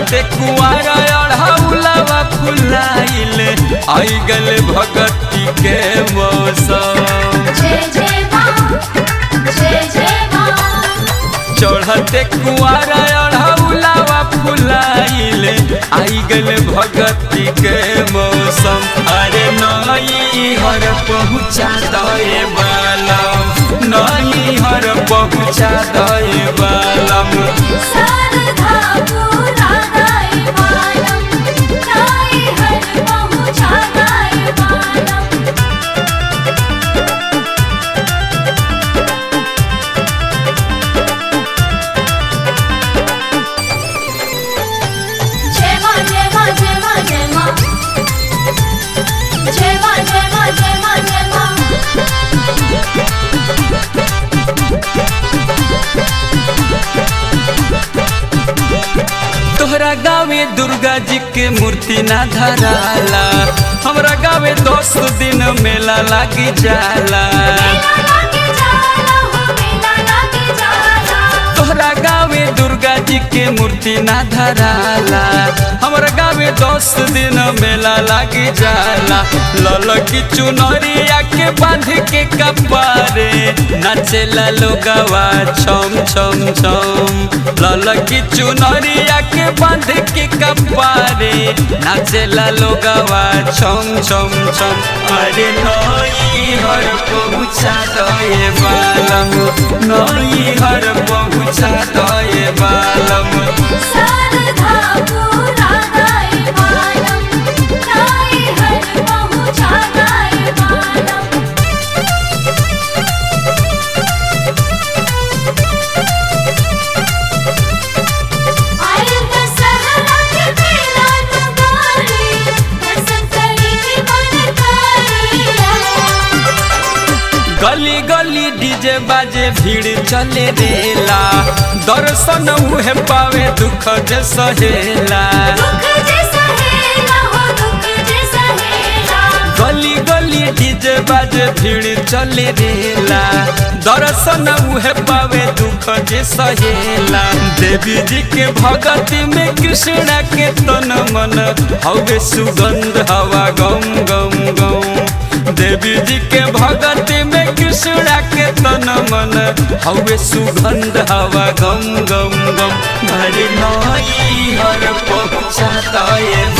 चढ़ते कुआरा अढ़ौलवा फुलाइल आई गल भगती के मौसम जय जय माँ जय जय माँ चढ़ते कुआरा अढ़ौलवा फुलाइल आई गल भगती के मौसम अरे नई हर पहुँचा दे बालम नई हर पहुँचा दे बालम शारदा पूरा गाय मालम नाई हर पहुँचा गाय मालम जय माँ जय माँ जय माँ जय माँ जय माँ जय माँ जय माँ जय माँ तोहरा गाँवे दुर्गा जी के मूर्ति ना धराला हमरा गाँवे दस दिन मेला लागी जाला मेला लागे जाला हो मेला लागे जाला तोहरा गाँवे दुर्गा जी के मूर्ति ना धराला हमरा गाँवे दस दिन मेला लागी जाला ललकी चुनरिया के बांध के कपारे नाचेला लोगवा छम छम छम ललकी चुनरिया के बांध के कपारे नाचेला लोगवा छम छम छम अरे नई हर पहुँचा दे बालम नई हर पहुँचा दे बालम शारदा पूरा गाय मालम नाई हर पहुँचा गाय मालम आयल दशहरा के मेला नगारी दर्शन करी के मन करिया गली गली डीजे बाजे भीड़ चले रेला दर्शन उहे पावे दुख जे सहेला दुख जे सहेला हो दुख जे सहेला गली गली डीजे बाजे भीड़ चले रेला दर्शन उहे पावे दुख जे सहेला देवी जी के भगती में कृष्णा के तन मन हवे सुगंध हवा गम गम गम देवी जी के भगती में कृष्णा के तन मन हवे सुगंध हवा गम गम गम हर नई हर पहुँचाता ये